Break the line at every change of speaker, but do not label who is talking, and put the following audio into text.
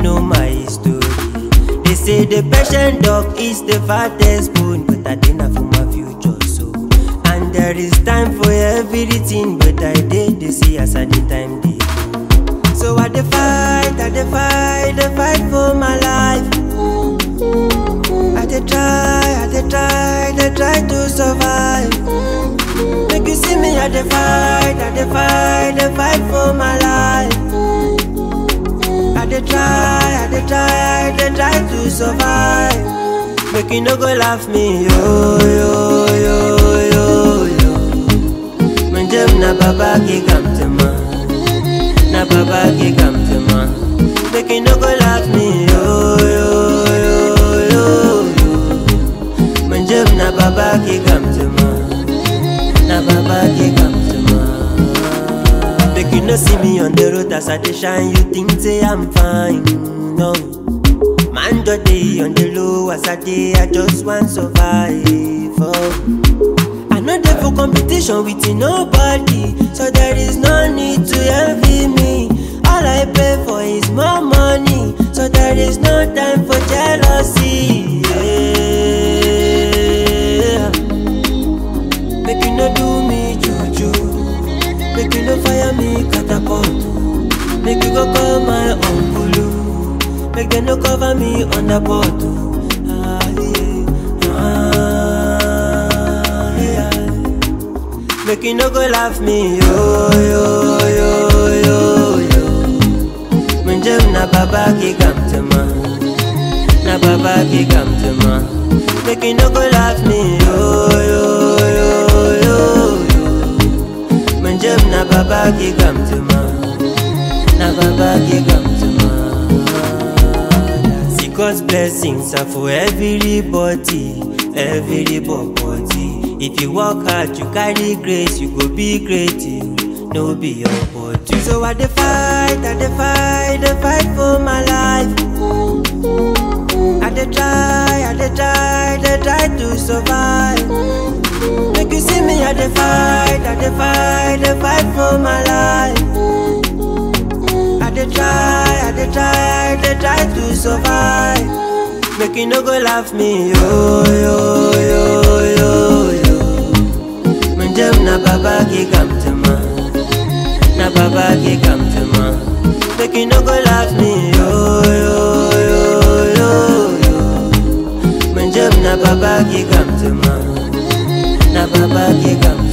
know my story. They say the patient dog is the fattest bone, but I didn't for my future so. And there is time for everything, but I did they see as at the time they go. So I dey fight, I dey fight, dey fight for my life. I dey try, I dey try, dey try to survive. Make you see me, I dey fight, I dey fight, dey fight for my life. I dey try, I dey try, dey try to survive. Make you no go laugh me, yo yo yo yo yo. Menjem na baba ki kam tema, na baba ki kam tema. Make you no go laugh me, yo yo yo yo yo. Menjem na baba ki kam tema, na baba ki kam tema. Make you no see me on the road as I dey shine, you think say I'm fine, no. Man just dey on the low as I dey, I just want survive. Oh. I know dey for competition with nobody, so there is no need to envy me. All I pay for is more money, so there is no time for jealousy. Yeah. Make you no do me juju, make you no fire me catapult. Make you go call my uncle, make them no cover me under bottle. Ah, yeah. Ah, yeah. Make you no go laugh me, yo, yo, yo, yo, yo. Menjem na baba ki kam tema, na baba ki kam tema. Make you no go laugh me, yo, yo, yo, yo, yo. Menjem na baba ki kam tema, na baba ki kam tema. See God's blessings are for everybody, everybody. If you work hard, you carry grace, you go be great, you no be your body. So I dey fight, I dey fight, dey fight for my life. I dey try, I dey try, dey try to survive. Make you see me, I dey fight, I dey fight, dey fight for my life. I dey try, I dey try, dey try to survive. Make you no go laugh me, yo yo yo yo yo. Menjem na baba ki kam tema, na baba ki kam tema. Make you no go laugh me, yo yo yo yo yo. Menjem na baba ki kam tema, na baba ki kam